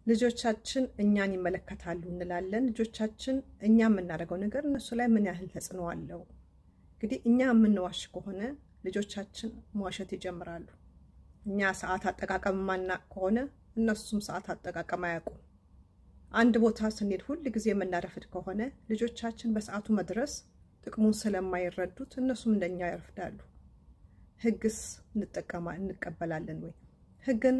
ልጆቻችን እኛን ይመለከታሉ እንላለን። ልጆቻችን እኛ የምናደርገው ነገር እነሱ ላይ ምን ያህል ተጽዕኖ አለው? እንግዲህ እኛ የምንዋሽ ከሆነ ልጆቻችን መዋሸት ይጀምራሉ። እኛ ሰዓት አጠቃቀም ማናቅ ከሆነ እነሱም ሰዓት አጠቃቀም አያውቁም። አንድ ቦታ ስንሄድ ሁል ጊዜ የምናረፍድ ከሆነ ልጆቻችን በሰዓቱ መድረስ ጥቅሙን ስለማይረዱት እነሱም እንደኛ ያረፍዳሉ። ሕግስ እንጠቀማ እንቀበላለን ወይ? ሕግን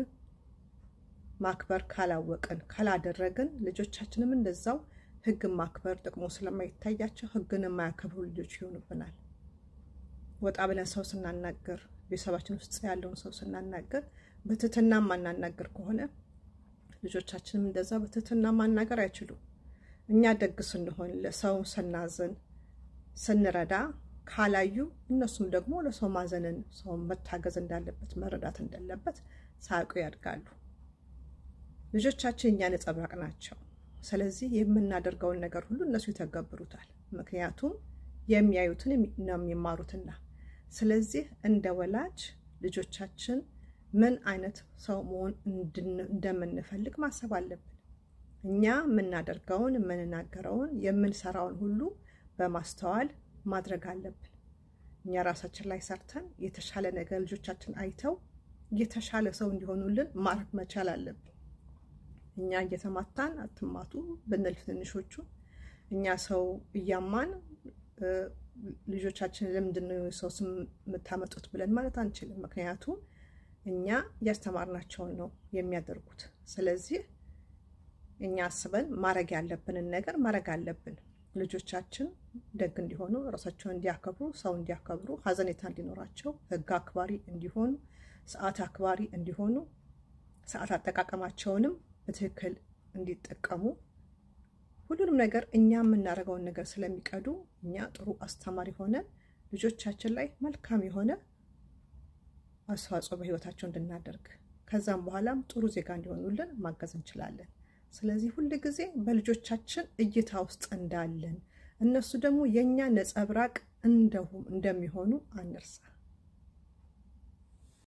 ማክበር ካላወቅን ካላደረግን ልጆቻችንም እንደዛው ሕግን ማክበር ጥቅሙ ስለማይታያቸው ሕግን የማያከብሩ ልጆች ይሆኑብናል። ወጣ ብለን ሰው ስናናገር ቤተሰባችን ውስጥ ያለውን ሰው ስናናገር በትህትና ማናናገር ከሆነ ልጆቻችንም እንደዛ በትህትና ማናገር አይችሉም። እኛ ደግ ስንሆን ለሰው ስናዝን ስንረዳ ካላዩ እነሱም ደግሞ ለሰው ማዘንን ሰው መታገዝ እንዳለበት መረዳት እንዳለበት ሳያውቁ ያድጋሉ። ልጆቻችን እኛ ነጸብራቅ ናቸው። ስለዚህ የምናደርገውን ነገር ሁሉ እነሱ ይተገብሩታል። ምክንያቱም የሚያዩትን ነው የሚማሩትና። ስለዚህ እንደ ወላጅ ልጆቻችን ምን አይነት ሰው መሆን እንደምንፈልግ ማሰብ አለብን። እኛ የምናደርገውን የምንናገረውን፣ የምንሰራውን ሁሉ በማስተዋል ማድረግ አለብን። እኛ ራሳችን ላይ ሰርተን የተሻለ ነገር ልጆቻችን አይተው የተሻለ ሰው እንዲሆኑልን ማድረግ መቻል አለብን። እኛ እየተማታን አትማቱ ብንል ትንሾቹ እኛ ሰው እያማን ልጆቻችን ለምንድን ነው ሰው ስም የምታመጡት ብለን ማለት አንችልም። ምክንያቱም እኛ እያስተማርናቸውን ነው የሚያደርጉት። ስለዚህ እኛ አስበን ማድረግ ያለብንን ነገር ማድረግ አለብን። ልጆቻችን ደግ እንዲሆኑ፣ ራሳቸውን እንዲያከብሩ፣ ሰው እንዲያከብሩ፣ ሀዘኔታ እንዲኖራቸው፣ ሕግ አክባሪ እንዲሆኑ፣ ሰዓት አክባሪ እንዲሆኑ፣ ሰዓት አጠቃቀማቸውንም በትክክል እንዲጠቀሙ ሁሉንም ነገር እኛ የምናደርገውን ነገር ስለሚቀዱ እኛ ጥሩ አስተማሪ ሆነን ልጆቻችን ላይ መልካም የሆነ አስተዋጽኦ በህይወታቸው እንድናደርግ ከዛም በኋላም ጥሩ ዜጋ እንዲሆኑልን ማገዝ እንችላለን። ስለዚህ ሁል ጊዜ በልጆቻችን እይታ ውስጥ እንዳለን እነሱ ደግሞ የእኛ ነጸብራቅ እንደሚሆኑ አንርሳ።